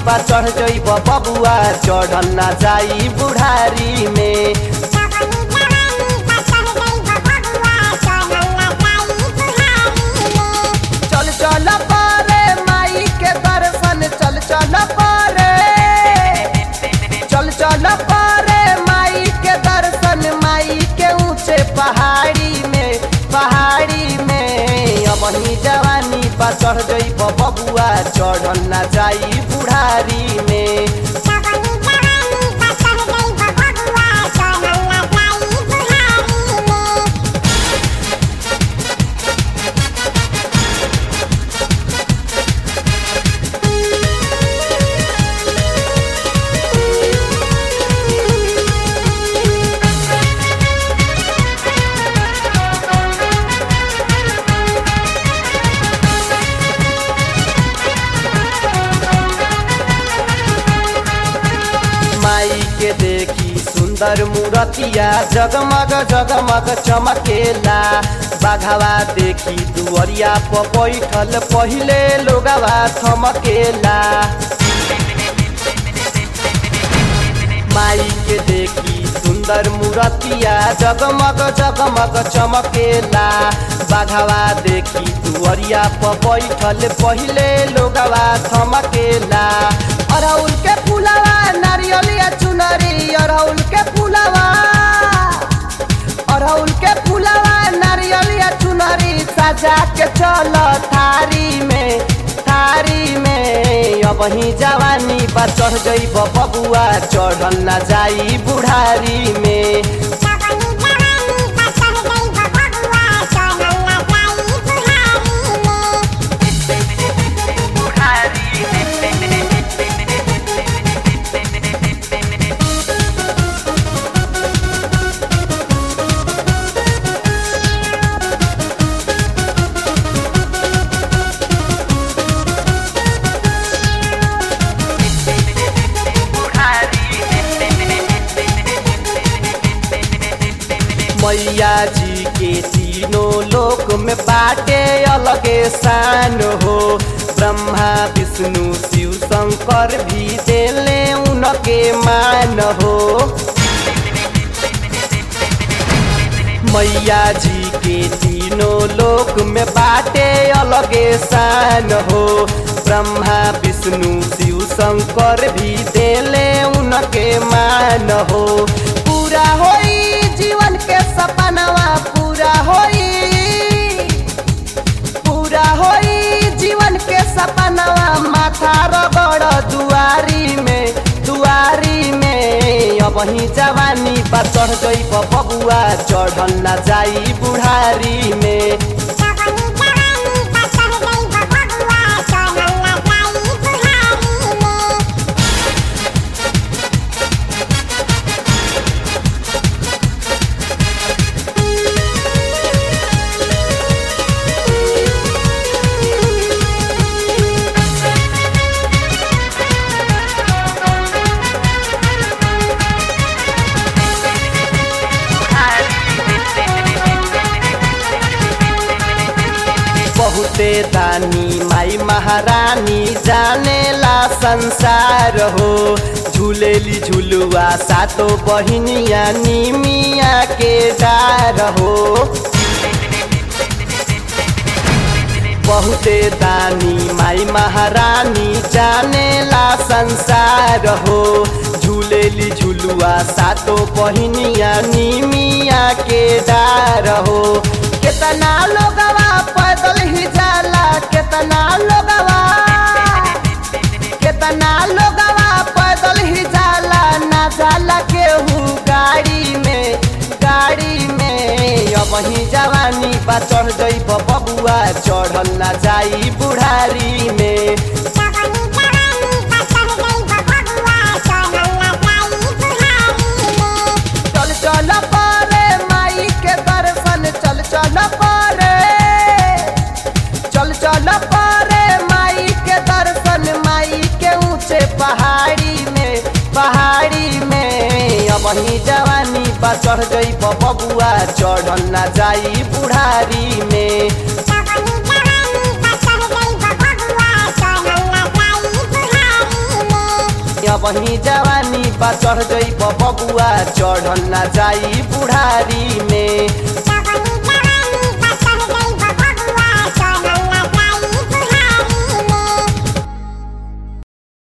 बा चढ़ जइब बबुआ चढ़ल ना जाई बुढ़ारी में जवानी जवानी बा चढ़ गई बबुआ चढ़ल ना जाई बुढ़ारी में चल चल पारे माई के दर्शन चल चल पारे चल चल पारे माई के दर्शन माई के ऊंचे पहाड़ी में पहाड़ी में अब ही जवानी बा चढ़ जइब बबुआ चढ़ल ना जाई बुढ़ारी में जवानी जवानी बा चढ़ गई बबुआ चढ़ल ना जाई बुढ़ारी में माई के देखी सुंदर मूरतिया जगमग जगमग चमकेला बाघवा देखी दुअरिया पर बैठल पहिले लोगवा थमकेला माई के देखी सुंदर मूरतिया जगमग जगमग चमकेला बाघवा देखी दुअरिया पर बैठल पहिले लोगवा थमकेला अरहुल के फूलवा नारियलिया चुनरी अरहुल के फूलवा अरहुल के फूलवा नारियलिया चुनरी सजा के चल थारी में थारी में अब ही जवानी बा चढ़ गई बबुआ चढ़ल ना जाई बुढ़ारी में जवानी जवानी बा चढ़ गई बबुआ चढ़ल ना जाई बुढ़ारी में मैया जी के तीनों लोक में बाटे अलगे शान हो ब्रह्मा विष्णु शिव शंकर भी देले उनके मान हो मैया जी के तीनों लोक में बाटे अलगे शान हो ब्रह्मा विष्णु शिव शंकर भी देले उनके मान हो पूरा होई जीवन के सपनवा पूरा होई पूरा होई जीवन के सपनवा माथा रगड़ दुआरी में दुआरी में अब ही जवानी बा चढ़ गई बबुआ चढ़ल ना जाई बुढ़ारी में जवानी जवानी बा चढ़ गई बबुआ चढ़ल ना जाई बुढ़ारी में बहुते दानी माई महारानी जानेला संसार हो झूलेली झुलुआ सातो बहिनिया निमिया के डार हो बहुते दानी माई महारानी जानेला संसार हो झूलेली झुलुआ सातो बहिनिया निमिया के डार हो केतना लोगवा पैदल ही जाला केतना लोगवा केतना लोगवा पैदल ही जाला ना जाला केहू गाड़ी में गाड़ी में अब ही जवानी बा चढ़ गई बबुआ चढ़ल ना जाई बुढ़ारी में जवानी जवानी बा चढ़ गई बबुआ चढ़ल ना जाई बुढ़ारी में चल चल पारे माई के दर्शन चल चल पारे चल चल पारे माई के दर्शन माई के ऊंचे पहाड़ी में पहाड़ी में अब ही जवानी बा चढ़ गई बबुआ चढ़ल ना जाई बुढ़ारी में जवानी जवानी बा चढ़ गई बबुआ चढ़ल ना जाई बुढ़ारी में ही जवानी बा चढ़ जई बबुआ चढ़ल ना जाई बुढ़ारी में